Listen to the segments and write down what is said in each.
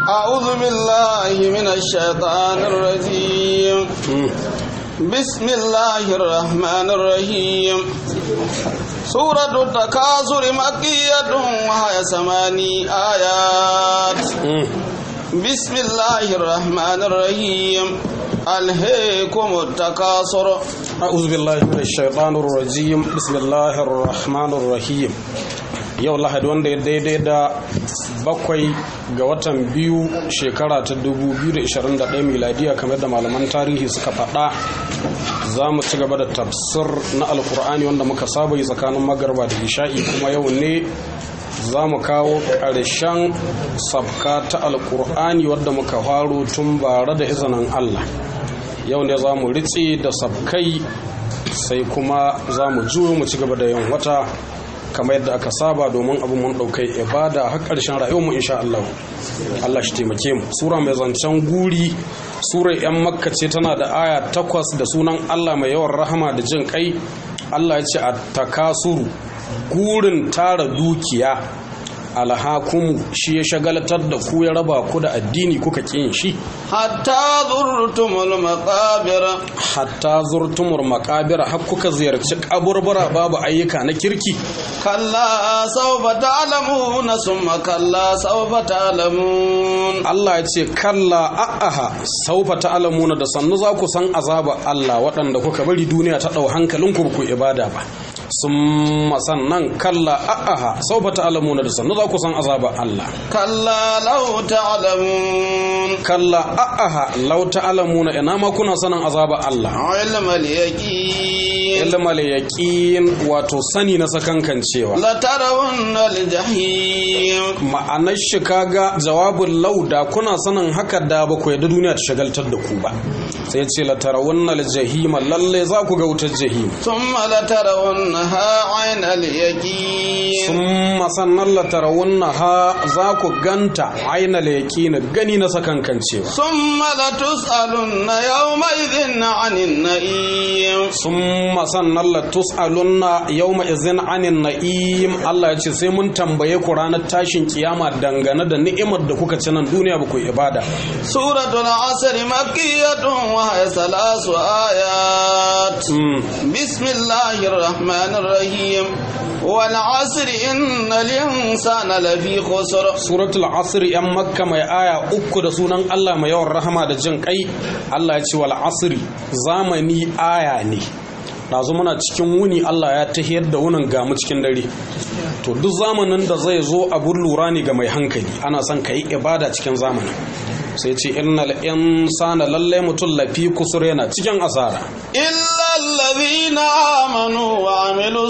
أعوذ بالله من الشيطان الرجيم بسم الله الرحمن الرحيم سورة التكاثر مكية وهي ثماني آيات بسم الله الرحمن الرحيم ألهيكم التكاثر أعوذ بالله من الشيطان الرجيم بسم الله الرحمن الرحيم yau lahadi wanda ya daidai da bakwai ga watan biyu shekara ta 2021 miladiya kamar da malaman tarihi suka faɗa za mu ci gaba da tafsir na alkur'ani wanda muka saba yi tsakanin magarba da isha'i kuma yau ne za mu kawo ƙarshen sabka ta alkur'ani wadda muka faro tun bare da izinin allah yau ne za mu ritse da sabkai sai kuma za mu juyo mu ci gaba da yin wata kamar yadda aka saba domin abin mun ɗaukai ibada har ƙarshen rayuwarmu insha Allah Allah shi taimake mu sura mai zancen guri sura yan makka ce tana da aya takwas da sunan Allah mai yawan rahama da jin kai Allah ya ce a takasuru gurin tara dukiya alhakumu shi ya shagalatar da ku ya raba ku da addini kuka ƙin shi hatta zurtumul maqabir hatta zurtumul maqabir har kuka ziyarci kaburbura babu ayyuka na kirki kalla sawfa ta'lamuna summa kalla sawfa ta'lamun Allah ya ce kalla a'aha sawfa ta'lamuna da sannu za ku san azaba Allah waɗanda kuka bari duniya ta ɗau hankalinku ku ibada ba sun sannan kalla a'aha saufa ta'lamuna da sannu za ku san azaba Allah kalla law ta'lamun kalla a'aha law ta'lamuna ina ma kuna sanin azaba Allah ilmal yaqin ilmal yaqin wato sani na sakankan cewa la tarawunna al-jahim ma'anar shi kaga jawabin law da kuna sanin haka da ba ku yadda duniya ta shagaltar da ku ba sai ce la tarawunna al-jahim lalle za ku ga wutar jahim thumma la tarawunna ha ainal yaqin summa sannan la tarawunnaha za ku ganta ainal yaqin gani na sakankan cewa summa la tus'alunna yawma idhin 'anil na'im summa sannan la tus'alunna yawma idhin 'anil na'im Allah ya ce sai mun tambaye ku ranar tashin kiyama dangane da ni'imar da kuka ci nan duniya ba ku ibada suratul asr makkiyatun wa hiya thalasu ayat bismillahir rahmanir الرحيم والعصر إن الإنسان لفي خسر سورة العصر يا مكة ما آية أكو da sunan Allah mai yawan rahama da jin kai Allah ya ce wal asri zamani aya ne ɗazu muna cikin wuni Allah ya tahiyar da wunin gamu cikin dare to duk zamanin da zai zo abun lura ne ga mai hankali ana son ka yi ibada cikin zamanin sai ce innal insana lalle mutum lafi kusur yana cikin asara illa allazina amanu wa amilu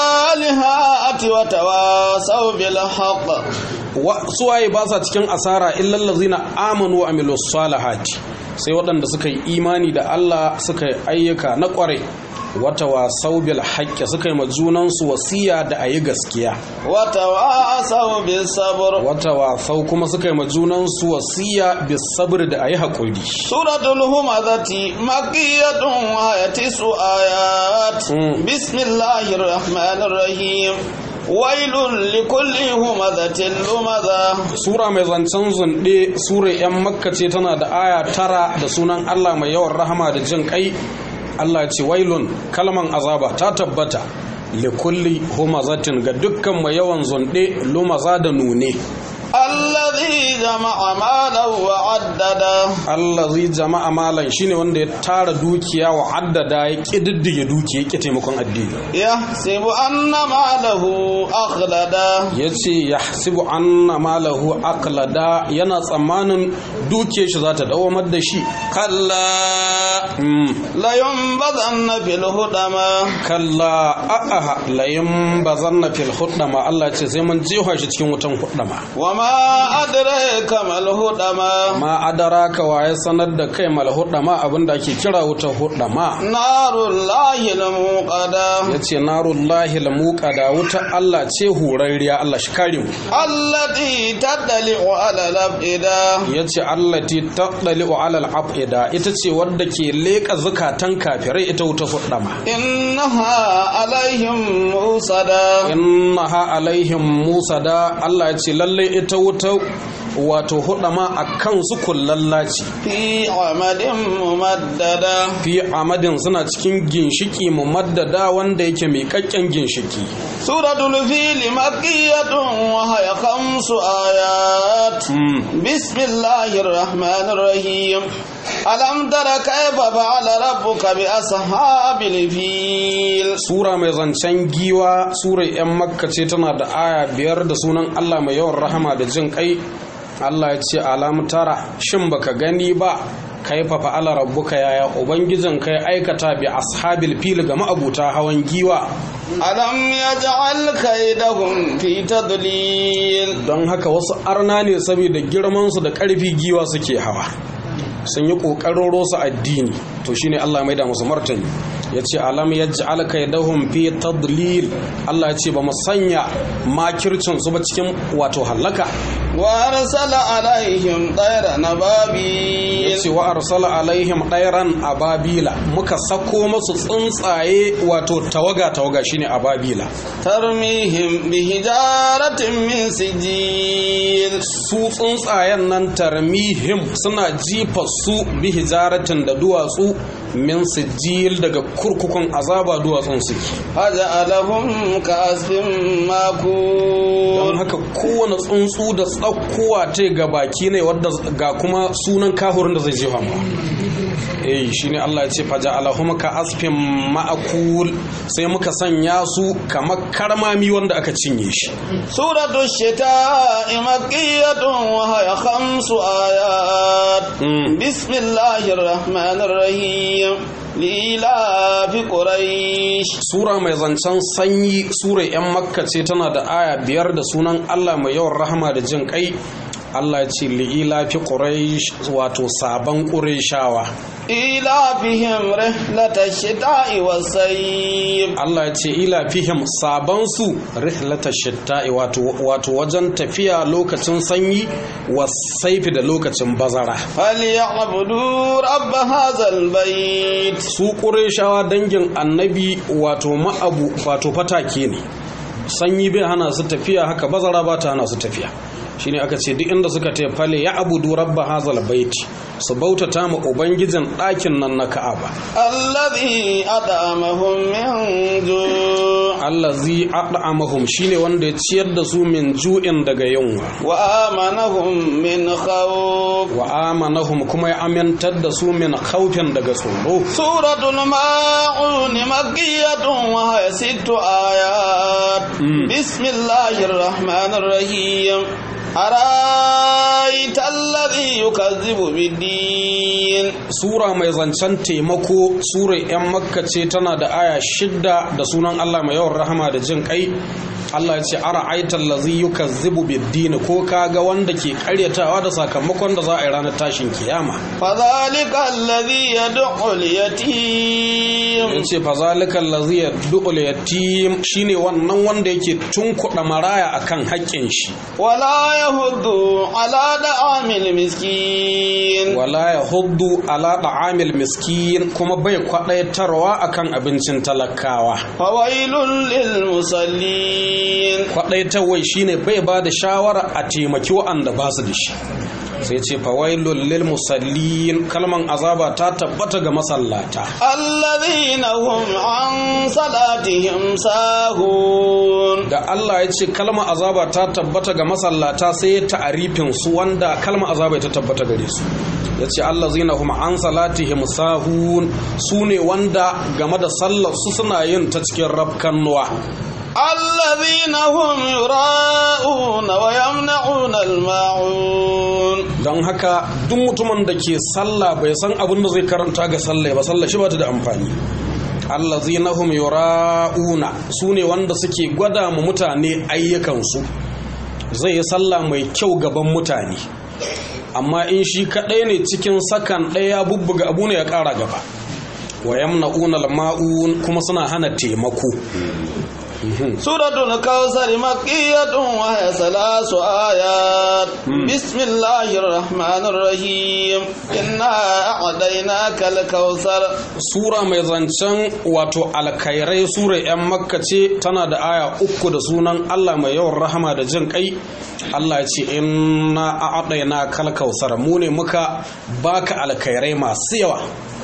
salihati wa tawasaw bil haqq wa suwaye ba sa cikin asara illa allazina amanu wa amilu salihati sai waɗanda suka yi imani da Allah suka yi ayyuka na ƙware wata wasau bil haƙƙi suka yi ma junansu wasiya da a yi gaskiya wata wasau bil sabr wata wasau kuma suka yi ma junansu wasiya bil sabr da a yi haƙuri suratul humazati makiyatun wa tisu ayat bismillahir rahmanir rahim wailun likulli humazatin lumaza sura mai zancen zunde sura yan makka ce tana da aya tara da sunan Allah mai yawan rahama da jin kai Allah ce wailun kalman azaba ta tabbata likulli humazatin ga dukkan mai yawan zunde lumaza da nune allazi jama'a malan wa addada allazi jama'a malan shine wanda ya tara dukiya wa addada ya kididdige dukiya ya taimakon addini yahsibu anna malahu akhlada yace yahsibu anna malahu akhlada yana tsammanin dukiyar shi za ta dawamar da shi kalla la yunbazanna fil hudama kalla a'aha la yunbazanna fil hudama Allah ce sai mun jefa shi cikin wutan hudama wama adraka mal hudama ma adaraka wa ya sanar da kai mal hudama abinda ake kira wutar hudama narullahi lamuqada yace narullahi lamuqada wutar Allah ce hurarriya Allah shi kare mu allati tadli'u ala labida yace allati tadli'u ala al-afida ita ce wadda ke leka zakatan kafirai ita wuta hudama innaha alaihim musada innaha alaihim musada Allah ya ce lalle ita wuta wato hudama a kansu kullallaci في عمد ممددة fi amadin suna cikin ginshiki mumaddada wanda yake mai kakken ginshiki سورة الفيل مكية وهي خمس آيات بسم الله الرحمن الرحيم ألم تر كيف فعل ربك بأصحاب الفيل sura mai zancen giwa sura 'yan makka ce tana da aya biyar da sunan allah mai yawan rahama da jin kai allah ya ce alam tara shin baka gani ba kaifa fa'ala rabbuka yaya ubangijin kai aikata bi ashabil fil ga ma'abuta hawan giwa ألم يجعل كيدهم في تضليل don haka wasu arna ne saboda girmansu da ƙarfi giwa suke hawa sun yi ƙoƙarin rosa addini to shine Allah mai da musu martani ya ce alam ya ji alkaidahun fi tadlil Allah ya ce ba mu sanya makircin su ba cikin wato hallaka وأرسل عليهم طير ya نبابيل ce wa arsala alaihim ɗairan ababila muka sako masu tsuntsaye wato tawaga tawaga shine ababila ترميهم بحجارة من سجيل su tsuntsayen nan tarmihim suna jifa su bi hijaratin da duwatsu min sijil daga kurkukun azaba duwatsun suke فجعلهم كعصف don ماكول haka kowane tsuntsu da tsakkowa ta ga baki ne wadda ga kuma sunan kahurin da zai jefa ma eh shine Allah ya ce faja alahum ka asfin ma'akul sai muka sanya su kamar karmami wanda aka cinye shi سورة الشتاء مكية وهي خمس آيات مم. بسم الله الرحمن الرحيم لإلاف قريش Sura mai zancen sanyi Sura 'yan makka ce tana da aya biyar da sunan Allah mai yawan rahama da jin kai Allah ya ce li'ila fi quraish wato sabon qurayshawa إلافهم رحلة الشتاء والصيف Allah ya ce ila fihim sabon su rihlata shitta'i wato wato wajen tafiya lokacin sanyi wasaifi da lokacin bazara فليعبدوا رب هذا البيت su qurayshawa dangin annabi wato ma'abu wato fatake ne sanyi bai hana su tafiya haka bazara ba ta hana su tafiya shine aka ce duk inda suka tafi fale ya abudu rabba hazal baiti su bautata ma ubangijin ɗakin nan na ka'aba الذي أطعمهم من جوع allazi at'amahum shine wanda ya ciyar da su min ju'in daga yunwa وآمنهم من خوف wa amanahum kuma ya amintar da su min khawfin daga tsoro سورة الماعون مكية وهي ست آيات مم. بسم الله الرحمن الرحيم أرأيت الذي يكذب بالدين sura mai zancen taimako sura 'yan makka ce tana da aya shidda da sunan allah mai yawan rahama da jin kai allah ya ce ara aitar lazi yukazzibu biddini ko kaga wanda ke karyatawa da sakamakon da za a yi ranar tashin kiyama فذلك الذي يدعو اليتيم ya ce fazalika lazi ya du'ul yatim shine wannan wanda yake tunkuɗa maraya akan haƙƙin shi ولا يهد على طعام المسكين wala ya huddu ala da'amil miskin kuma bai kwaɗaitarwa akan abincin talakawa فويل للمصلين kwaɗaitarwai shine bai ba da shawara a taimaki wa'anda ba su da shi sai ce fawailul lil musallin kalman azaba ta tabbata ga masallata الذين هم عن صلاتهم ساهون da Allah ya ce kalma azaba ta tabbata ga masallata sai ya ta'arifin su wanda kalma azaba ta tabbata gare su ya ce Allah zina hum an salatihim sahun su ne wanda game da sallar su suna yin ta cikin rafkan nuwa الذين هم يراءون ويمنعون الماعون don haka duk mutumin da ke sallah bai san abin da zai karanta ga sallah ba sallah shi ba ta da amfani allazina hum yura'una su ne wanda suke gwada mu mutane ayyukansu zai yi sallah mai kyau gaban mutane amma in shi kaɗai ne cikin sakan ɗaya bubbuga abu ne ya ƙara gaba wa yamna'una al-ma'un kuma suna hana taimako سورة الكوثر مكية وهي ثلاث آيات بسم الله الرحمن الرحيم إنا أعطيناك الكوثر sura mai zancen wato alkairai sura 'yan makka ce tana da aya uku da sunan allah mai yawan rahama da jin kai allah ya ce inna a'adaina kal kausar mu ne muka baka alkairai masu yawa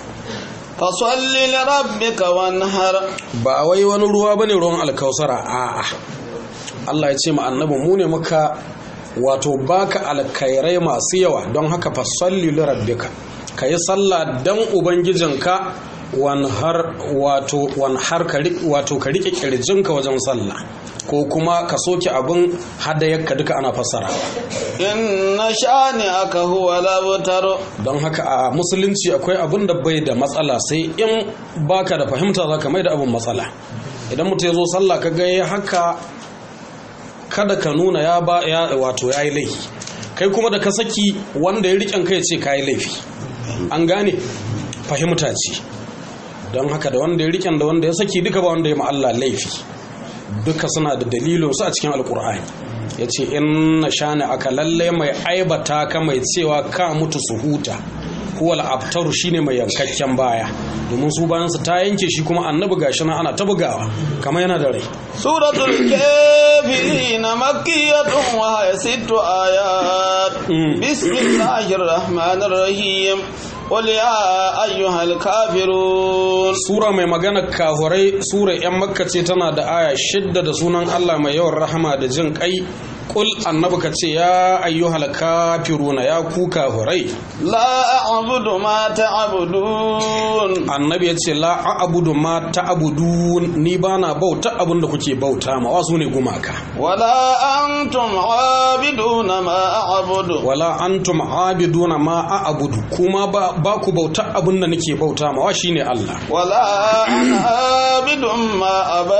فصل لربك وانهر ba wai wani ruwa bane ruwan alkausara a'a Allah ya ce ma annabi mu ne muka wato baka alkairai masu yawa don haka fasalli li rabbika kayi sallah dan ubangijinka wanhar wato wanhar ka ri- wato ka rike kirjinka wajen sallah ko kuma ka soke abin hadayarka duka ana fassara إن شانئك هو الأبتر don haka a musulunci akwai abin da bai da matsala sai in baka da fahimta za ka mai da abin matsala idan mutum ya zo sallah ka ga ya haka kada ka nuna ya ba ya wato ya yi laifi kai kuma da ka saki wanda ya riƙen kai ce ka yi laifi an gane fahimta ce don haka da wanda ya riƙen da wanda ya saki duka ba wanda ya ma Allah laifi duka suna da dalilinsu a cikin alkur'ani ya ce in na shani aka lalle mai aibata ka mai cewa ka mutu su huta huwal abtaru shine mai yankakken baya domin su bayansu ta yanke shi kuma annabi gashi nan ana ta bugawa kamar yana da rai سورة الكافرين مكية وهي ست آيات بسم الله الرحمن الرحيم قل يا أيها الكافرون sura mai magana kahurai sura yan makka ce tana da aya shidda da sunan allah mai yawan rahama da jin kai kul annabi ka ce ya ayyuhal kafiruna ya ku kahurai لا أعبد ما تعبدون annabi ya ce la a'budu ma ta'budun ni bana bauta abin da kuke bauta ma wasu ne gumaka ولا أنتم عابدون ما أعبد wala antum abiduna ma a'budu kuma ba, ba ku bauta abin da nake bauta ma wa shine Allah ولا أنا عابد ما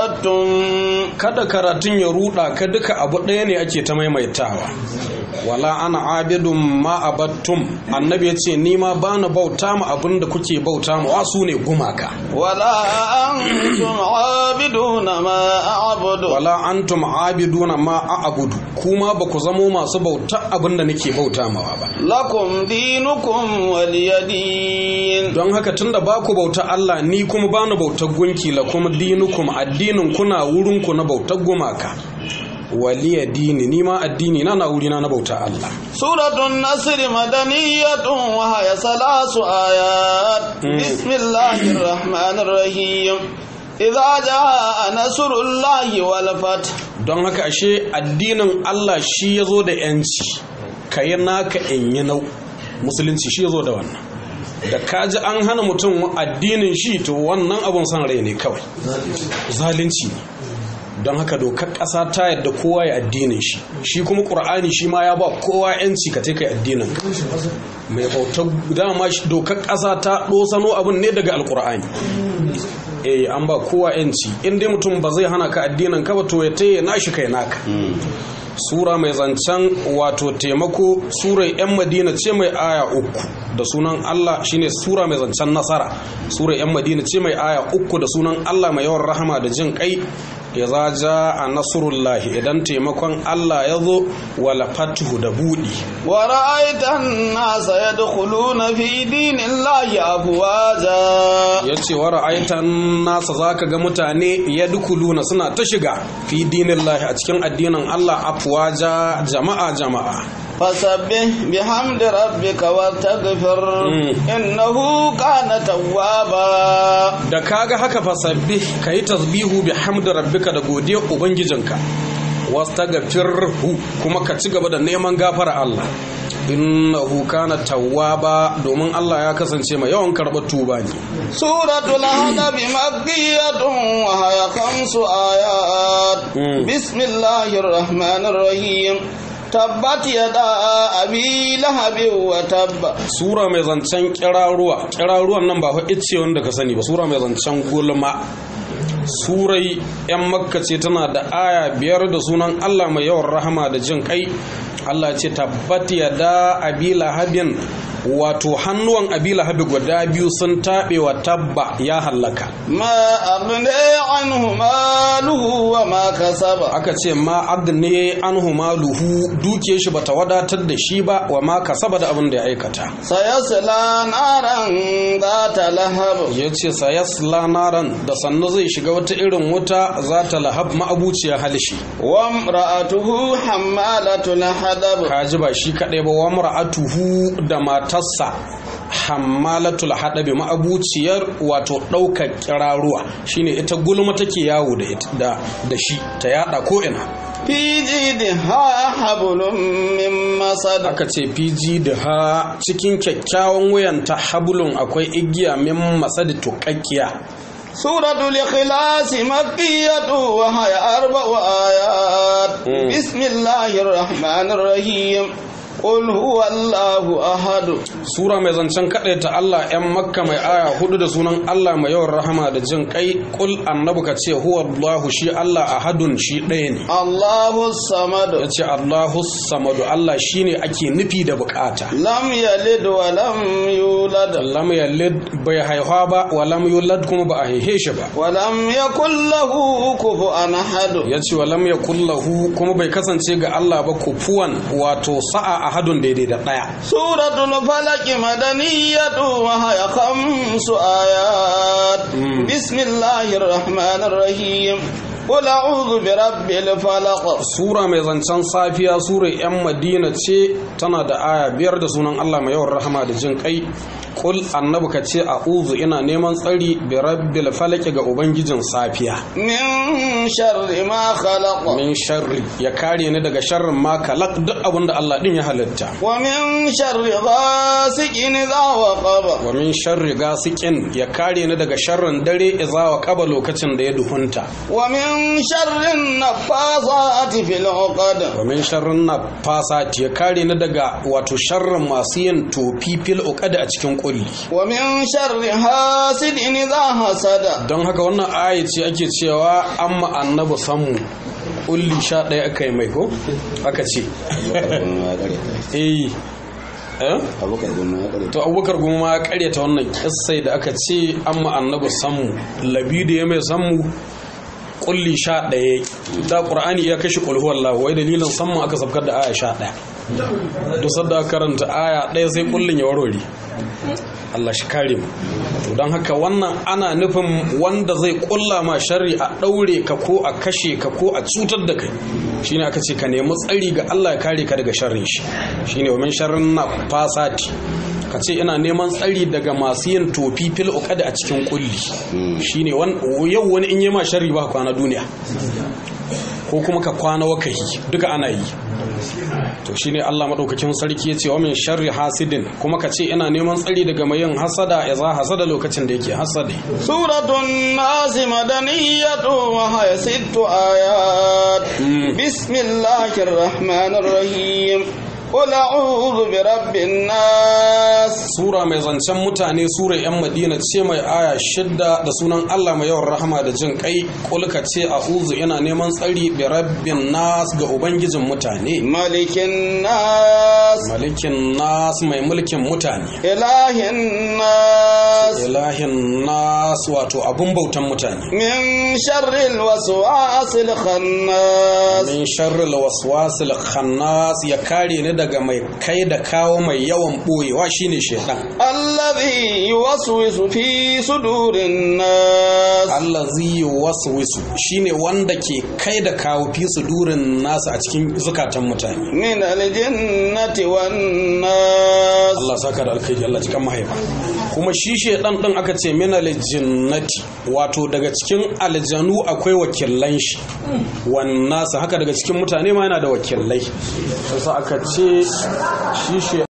عبدتم kada karatun ya ruda ka duka abu ɗaya ne ake ta maimaitawa wala ana abidun ma abattum annabi ya ce ni ma bana bauta ma abin da kuke bauta ma wasu ne gumaka ولا أنتم عابدون ما أعبد wala antum abiduna ma a'budu kuma ba ku zamo masu bauta abin da nake bauta mawa ba لكم دينكم ولي دين don haka tunda ba ku bauta Allah ni kuma ba na bautar gunki la kuma dinukum addinin kuna wurin ku na bautar gumaka waliya dini ni ma addini na na wurina na bauta Allah سورة النصر مدنية وهي ثلاث آيات بسم الله الرحمن الرحيم إذا جاء نصر الله والفتح don haka ashe addinin Allah shi ya zo da yanci ka yi naka in yi nau musulunci shi ya zo da wannan da kaji an hana mutum addinin shi to wannan abun san rai ne kawai zalunci ne don haka dokar ƙasa ta yadda kowa ya addinin shi shi kuma ƙur'ani shi ma ya ba kowa yanci ka kai addinin ka mai bautar dama shi- dokar ƙasa ta ɗosano abin ne daga alƙur'ani eh an ba kowa yanci in dai mutum ba zai hana ka addinin ka ba to ya taya nashi kai naka sura mai zancen wato taimako sura yan madina ce mai aya uku da sunan Allah shine sura mai zancen nasara sura yan madina ce mai aya uku da sunan Allah mai yawan rahama da jin kai ya za a nasrullahi idan taimakon Allah ya zo wala fatuhu da buɗi ورأيت الناس يدخلون في دين الله أفواجا ya ce wa ra'aitan nasa za ka ga mutane ya dukuluna suna ta shiga fi dinin lahi a cikin addinin Allah afwaja jama'a jama'a فسبح بحمد ربك واستغفر إنه كان توابا da kaga haka fasabbi ka yi tasbihu bi hamdi rabbika da godiyar ubangijinka wastaghfirhu kuma ka ci gaba da neman gafara Allah innahu kana tawwaba domin Allah ya kasance mai yawan karɓar tuba ne سورة الهدب مكية وهي خمس آيات مم. بسم الله الرحمن الرحيم تبت يدا أبي لهب وتب sura mai zancen kiraruwa kiraruwan nan ba fa ice wanda ka sani ba sura mai zancen gulma surai yan makka ce tana da aya biyar da sunan allah mai yawan rahama da jin kai allah ce tabbat ya da abi lahabin wato hannuwan abi lahabi guda biyu sun taɓe wa tabba ya hallaka ما أغني عنه ماله وما كسب aka ce ma agne anhu maluhu duke shi bata wadatar da shi ba wa ma kasaba da abin da ya aikata سيصلى نارا ذات لهب ya ce sayasla naran da sannu zai shiga wata irin wuta za ta lahab ma'abuciya halishi وامرأته حمالة الحدب kaji ba shi kaɗai ba wa mar'atuhu da matarsa hammalatul haɗabi ma'abuciyar wato ɗaukar kiraruwa shine ita gulma take yawo da ita da da shi ta yada ko ina في جيدها حبل من مسد aka ce fiji da ha cikin kyakkyawan wuyanta hablun akwai igiya min masadi tuƙaƙƙiya سورة الإخلاص مكية وهي أربع آيات مم. بسم الله الرحمن الرحيم قل هو الله أحد Sura mai zancen kaɗai ta Allah ‘yan makka mai aya hudu da sunan Allah mai yawan rahama da jin kai kul annabi ka ce huwa Allahu shi Allah ahadun shi ɗaya ne. الله Ya الصمد ce Allahu samadu Allah shi ne ake nufi da bukata. لم يلد ولم يولد Lam yalid bai haihuwa ba wa lam yulad kuma ba a haihe shi ba. ولم يكن له كفوا أحد Ya ce wa lam yakul lahu kuma bai kasance ga Allah ba kufuwan wato sa'a ahadun daidai da ɗaya. سورة الفلق مدنية وهي خمس آيات مم. بسم الله الرحمن الرحيم قل أعوذ برب الفلق Sura mai zancen safiya Sura 'yan Madina ce tana da aya biyar da sunan Allah mai yawan rahama da jin kai. Kul annabi ka ce a'udhu ina neman tsari bi rabbil falaki ga ubangijin safiya. من شر ما خلق Min sharri ya kare ni daga sharrin ma kalak duk abin da Allah din ya halitta. ومن شر غاسق إذا وقب Wa min sharri gasikin ya kare ni daga sharrin dare iza wa kaba lokacin da ya duhunta. ومن شر النفاثات في العقد Wa min sharrin nafasati ya kare ni daga wato sharrin masu yin tofi fil uqad a cikin kulli. ومن شر حاسد إذا حسد don haka wannan aya ce ake cewa an annabi samu kulli sha ɗaya aka yi mai ko aka ce eh eh to abubakar goma ma ya karyata wannan kissai da aka ce an annabi samu labidu ya mai samu kulli sha ɗaya da ƙur'ani ya kashe ƙulhu wallah wai dalilin samun aka sabkar da aya sha ɗaya duk da aka karanta aya ɗaya sai kullin ya warware Allah shi kare mu to don haka wannan ana nufin wanda zai kulla ma sharri a ɗaure ka ko a kashe ka ko a cutar da kai shine aka ce ka nemi tsari ga Allah ya kare ka daga sharrin shi shine wa min sharrin na fasati ka ce ina neman tsari daga masu yin tofi fil uqad a cikin kulli shine wan yau wani in yi ma sharri ba kwana duniya ko kuma ka kwana wakahi duka ana yi to shine Allah madaukakin sarki yace wa min sharri hasidin kuma ka ce ina neman tsari daga mai yin hasada ya za hasada lokacin da yake hasade سورة الناس مدنية وهي ست آيات بسم الله الرحمن الرحيم قل أعوذ برب الناس sura mai zancen mutane sura yan madina ce mai aya shidda da sunan Allah mai yawan rahama da jin kai kulka ce a'udhu ina neman tsari bi rabbin nas ga ubangijin mutane ملك الناس malikin nas mai mulkin mutane إله الناس ilahin nas wato abun bautan mutane من شر الوسواس الخناس min sharril waswasil khannas ya kare ni daga mai kai da kawo mai yawan boyewa shine shedan الذي يوسوس في صدور الناس allazi yuwaswisu shine wanda ke kai da kawo fi sudurin nasu a cikin zukatan mutane من الجنة والناس Allah saka da alkhairi Allah cikin mahaifa kuma shi shedan din aka ce min aljinnati wato daga cikin aljanu akwai wakilan shi wannan haka daga cikin mutane ma yana da wakilai sai aka ce shi